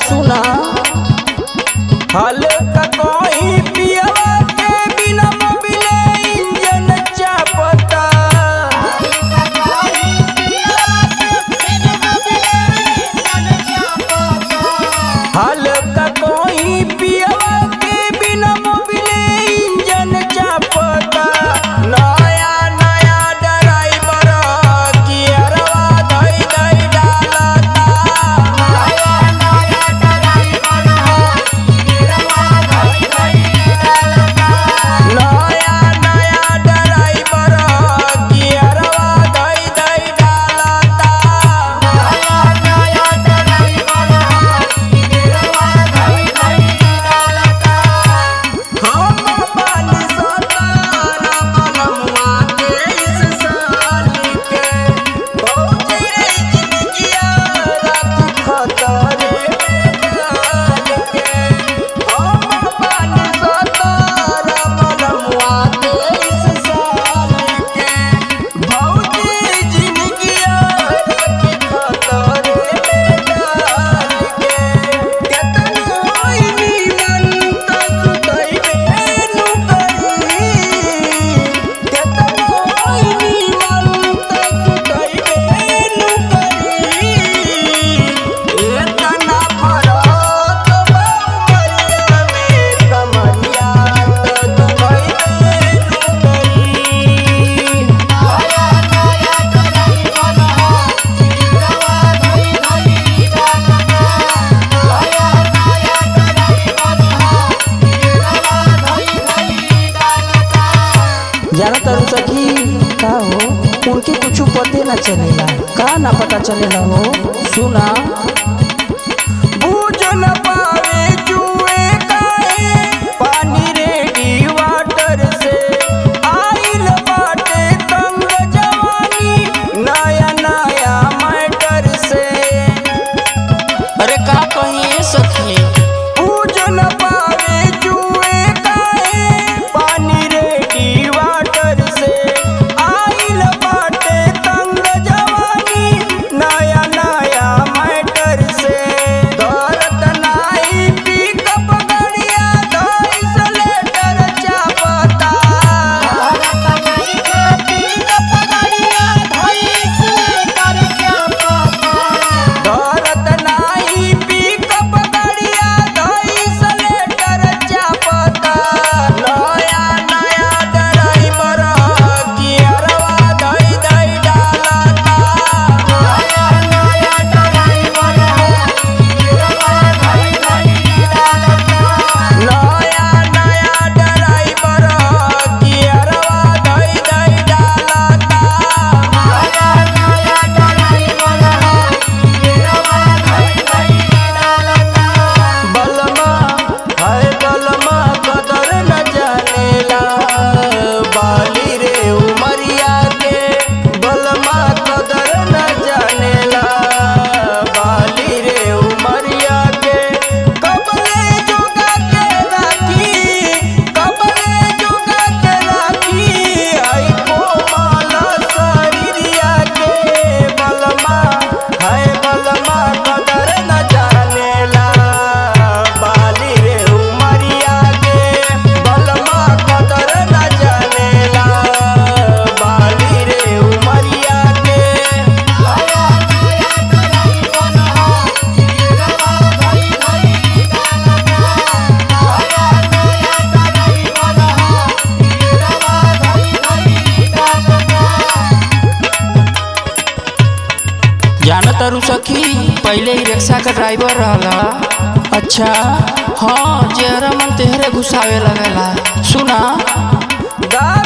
सुना हल्का कोई पियवा के बिना मोबिले इंजन चापता हल्का कोई पियवा के बिना मोबिले इंजन चापता नया नया ड्राइवर गियरवा धई धई डालता नया नया ड्राइवर गियरवा धई धई डालता हम बानी सतारा मनमुआ के इस साल के बहुत रे जिंदगिया रात खतरे में डाल के हम बानी सतारा मनमुआ के इस साल के बहुत रे जिंदगिया रात खतरे में डाल के केतन होई नीमन त सुतई बेनु करी केतन होई नीमन त सुतई बेनु करी एतना फरक बमरिया में कमरिया त दुबई बेनु करी जाना तारू सखी का हो उनके कुछ पते ना चलेला का ना पता चलेला हो सुना बूझ न पावे जुए काहे पानी रेडी वाटर से आइल बाटे तंग जवानी नया नया मैटर से अरे का कहिए सखी पूज न पावे जुए काहे पानी रेडी वाटर से आइल बाटे तंग जवानी नया नया मैटर से दौरत नाई पिकअप गड़िया धइस लेटर चापता दौरत नाई पिकअप गड़िया धइस लेटर चापता नया नया ड्राइवर गियरवा धई धई डालता नया नया ड्राइवर गियरवा धई धई डालता बलमा है बलमा कदर न जानेला बाली रे उमरिया के बलमा कदर न जानेला बाली रे उमरिया के कबले जोगा के राखी कबले जोगा के राखी आई कोमल शरीरिया के बलमा है बलमा कदर न जानेला बाली रे उमरिया के बलमा कदर न जानेला बाली रे उमरिया के जाना तारू सखी पहले ही रिक्शा का ड्राइवर रहला अच्छा हाँ जेहरा मन तेहरे घुसावे लगेला सुना गा